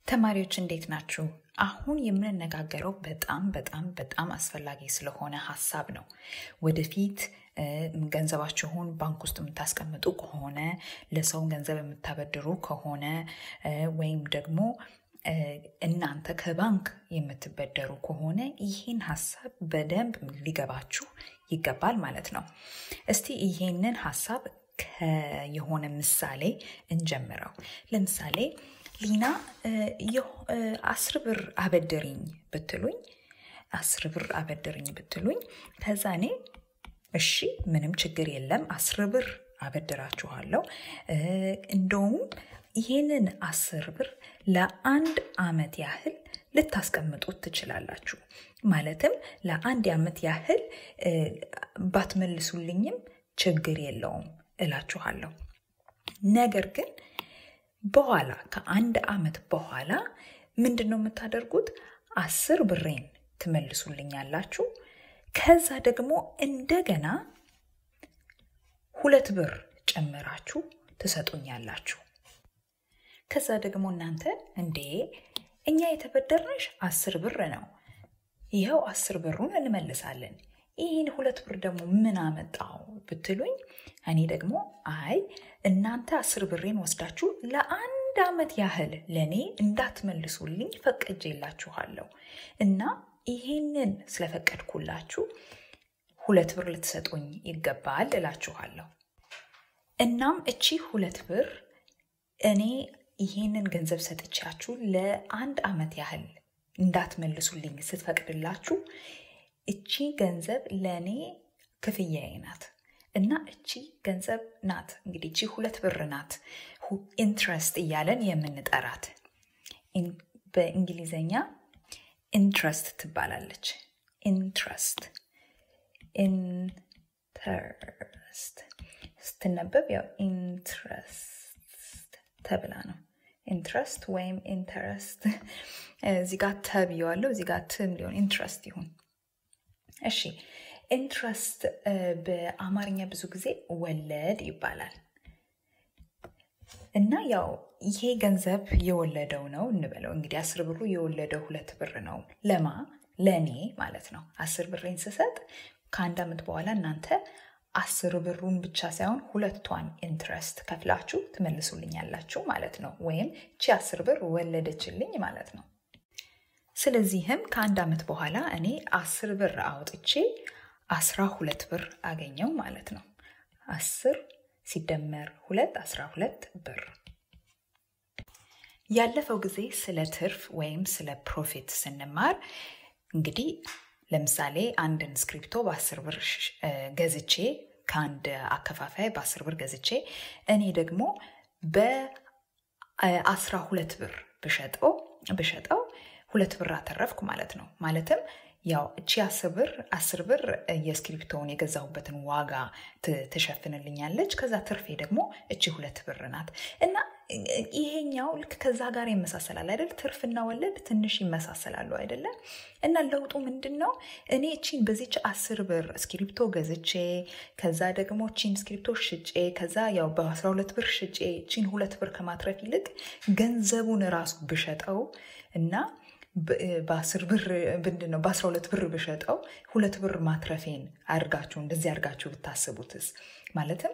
ተማሪዎች እንዴት ናችሁ? አሁን የምንነጋገረው በጣም በጣም በጣም አስፈላጊ ስለሆነ ሀሳብ ነው። ወደፊት ገንዘባችሁን ባንክ ውስጥ የምታስቀምጡ ከሆነ ለሰው ገንዘብ የምታበድሩ ከሆነ ወይም ደግሞ እናንተ ከባንክ የምትበደሩ ከሆነ ይህን ሀሳብ በደንብ ሊገባችሁ ይገባል ማለት ነው። እስቲ ይሄንን ሀሳብ የሆነ ምሳሌ እንጀምረው። ለምሳሌ ሊና አስር ብር አበድርኝ ብትሉኝ አስር ብር አበድርኝ ብትሉኝ ከዛ እኔ እሺ ምንም ችግር የለም አስር ብር አበድራችኋለሁ እንደውም ይህንን አስር ብር ለአንድ አመት ያህል ልታስቀምጡት ትችላላችሁ። ማለትም ለአንድ አመት ያህል ባትመልሱልኝም ችግር የለውም እላችኋለሁ። ነገር ግን በኋላ ከአንድ አመት በኋላ ምንድን ነው የምታደርጉት? አስር ብሬን ትመልሱልኛላችሁ። ከዛ ደግሞ እንደገና ሁለት ብር ጨምራችሁ ትሰጡኛላችሁ። ከዛ ደግሞ እናንተ እንዴ እኛ የተበደርንሽ አስር ብር ነው፣ ይኸው አስር ብሩን እንመልሳለን። ይህን ሁለት ብር ደግሞ ምን አመጣው ብትሉኝ፣ እኔ ደግሞ አይ እናንተ አስር ብሬን ወስዳችሁ ለአንድ አመት ያህል ለእኔ እንዳትመልሱልኝ ፈቅጄላችኋለሁ እና ይሄንን ስለፈቀድኩላችሁ ሁለት ብር ልትሰጡኝ ይገባል እላችኋለሁ። እናም እቺ ሁለት ብር እኔ ይሄንን ገንዘብ ሰጥቻችሁ ለአንድ አመት ያህል እንዳትመልሱልኝ ስትፈቅድላችሁ እቺ ገንዘብ ለእኔ ክፍያዬ ናት እና እቺ ገንዘብ ናት እንግዲህ እቺ ሁለት ብር ናት ኢንትረስት እያለን የምንጠራት በእንግሊዘኛ ኢንትረስት ትባላለች። ኢንትረስት ኢንተረስት ስትነበብ ያው ኢንትረስት ተብላ ነው። ኢንትረስት ወይም ኢንተረስት እዚህ ጋር ተብየዋለሁ፣ እዚህ ጋር ትም ሊሆን ኢንትረስት ይሁን። እሺ ኢንትረስት በአማርኛ ብዙ ጊዜ ወለድ ይባላል እና ያው ይሄ ገንዘብ የወለደው ነው እንበለው እንግዲህ አስር ብሩ የወለደው ሁለት ብር ነው። ለማ ለእኔ ማለት ነው። አስር ብሬን ስሰጥ ከአንድ ዓመት በኋላ እናንተ አስር ብሩን ብቻ ሳይሆን ሁለቷን ኢንትረስት ከፍላችሁ ትመልሱልኛላችሁ ማለት ነው። ወይም ቺ አስር ብር ወለደችልኝ ማለት ነው። ስለዚህም ከአንድ ዓመት በኋላ እኔ አስር ብር አውጥቼ አስራ ሁለት ብር አገኘው ማለት ነው። አስር ሲደመር ሁለት አስራ ሁለት ብር። ያለፈው ጊዜ ስለ ትርፍ ወይም ስለ ፕሮፊት ስንማር እንግዲህ ለምሳሌ አንድን ስክሪፕቶ በአስር ብር ገዝቼ ከአንድ አከፋፋይ በአስር ብር ገዝቼ እኔ ደግሞ በአስራ ሁለት ብር ብሸጠው ብሸጠው ሁለት ብር አተረፍኩ ማለት ነው። ማለትም ያው እቺ አስር ብር አስር ብር የስክሪፕቶውን የገዛሁበትን ዋጋ ትሸፍንልኛለች። ከዛ ትርፌ ደግሞ እቺ ሁለት ብር ናት እና ይሄኛው ልክ ከዛ ጋር ይመሳሰላል አይደል? ትርፍና ወለድ ትንሽ ይመሳሰላሉ አይደለም? እና ለውጡ ምንድን ነው? እኔ እቺን በዚች አስር ብር ስክሪፕቶ ገዝቼ ከዛ ደግሞ እቺን ስክሪፕቶ ሽጬ ከዛ ያው በአስራ ሁለት ብር ሽጬ እቺን ሁለት ብር ከማትረፍ ይልቅ ገንዘቡን ራሱ ብሸጠው እና በአስር ብር ምንድን ነው በአስራ ሁለት ብር ብሸጠው ሁለት ብር ማትረፌን አድርጋችሁ እንደዚህ አድርጋችሁ ብታስቡትስ ማለትም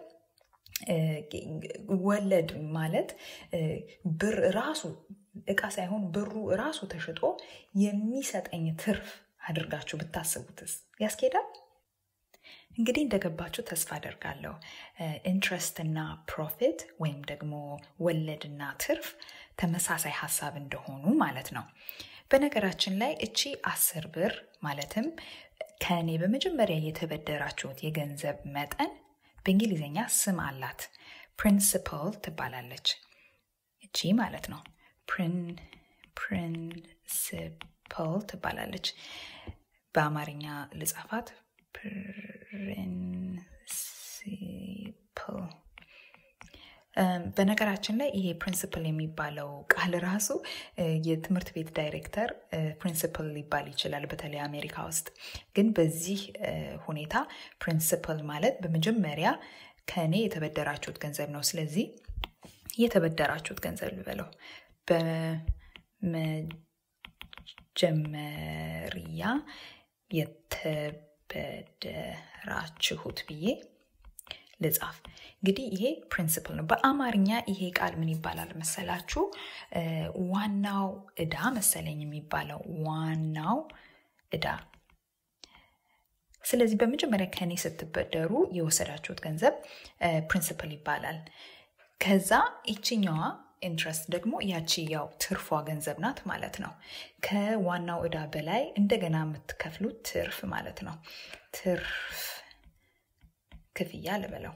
ወለድ ማለት ብር ራሱ እቃ ሳይሆን ብሩ ራሱ ተሽጦ የሚሰጠኝ ትርፍ አድርጋችሁ ብታስቡትስ ያስኬዳል? እንግዲህ እንደገባችሁ ተስፋ አደርጋለሁ። ኢንትረስት እና ፕሮፊት ወይም ደግሞ ወለድና ትርፍ ተመሳሳይ ሀሳብ እንደሆኑ ማለት ነው። በነገራችን ላይ እቺ አስር ብር ማለትም ከእኔ በመጀመሪያ የተበደራችሁት የገንዘብ መጠን በእንግሊዝኛ ስም አላት። ፕሪንስፕል ትባላለች። እቺ ማለት ነው። ፕሪንስፕል ትባላለች። በአማርኛ ልጻፋት ፕሪንሲፕል በነገራችን ላይ ይሄ ፕሪንስፕል የሚባለው ቃል ራሱ የትምህርት ቤት ዳይሬክተር ፕሪንስፕል ሊባል ይችላል፣ በተለይ አሜሪካ ውስጥ። ግን በዚህ ሁኔታ ፕሪንስፕል ማለት በመጀመሪያ ከእኔ የተበደራችሁት ገንዘብ ነው። ስለዚህ የተበደራችሁት ገንዘብ ልበለው መጀመሪያ የተበደራችሁት ብዬ ልጻፍ። እንግዲህ ይሄ ፕሪንስፕል ነው። በአማርኛ ይሄ ቃል ምን ይባላል መሰላችሁ? ዋናው እዳ መሰለኝ የሚባለው ዋናው እዳ። ስለዚህ በመጀመሪያ ከኔ ስትበደሩ የወሰዳችሁት ገንዘብ ፕሪንስፕል ይባላል። ከዛ ይችኛዋ ኢንትረስት ደግሞ ያቺ ያው ትርፏ ገንዘብ ናት ማለት ነው። ከዋናው እዳ በላይ እንደገና የምትከፍሉት ትርፍ ማለት ነው። ትርፍ ክፍያ ልበለው።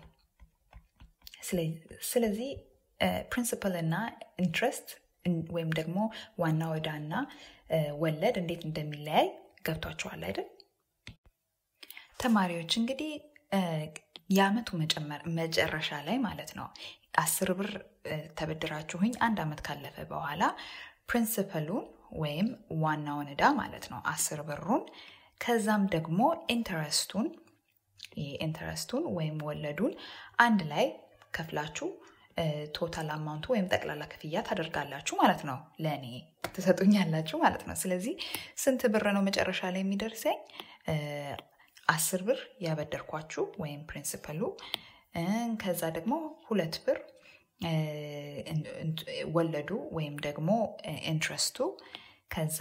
ስለዚህ ፕሪንሲፕል እና ኢንትረስት ወይም ደግሞ ዋናው ዕዳ እና ወለድ እንዴት እንደሚለያይ ገብቷችኋል አይደል? ተማሪዎች እንግዲህ የአመቱ መጨረሻ ላይ ማለት ነው አስር ብር ተበድራችሁኝ አንድ አመት ካለፈ በኋላ ፕሪንሲፐሉን ወይም ዋናውን ዕዳ ማለት ነው አስር ብሩን ከዛም ደግሞ ኢንተረስቱን ኢንተረስቱን ወይም ወለዱን አንድ ላይ ከፍላችሁ ቶታል አማውንቱ ወይም ጠቅላላ ክፍያ ታደርጋላችሁ ማለት ነው። ለእኔ ትሰጡኛላችሁ ማለት ነው። ስለዚህ ስንት ብር ነው መጨረሻ ላይ የሚደርሰኝ? አስር ብር ያበደርኳችሁ ወይም ፕሪንሲፐሉ፣ ከዛ ደግሞ ሁለት ብር ወለዱ ወይም ደግሞ ኢንትረስቱ፣ ከዛ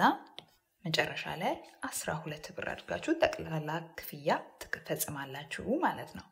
መጨረሻ ላይ አስራ ሁለት ብር አድርጋችሁ ጠቅላላ ክፍያ ትፈጽማላችሁ ማለት ነው።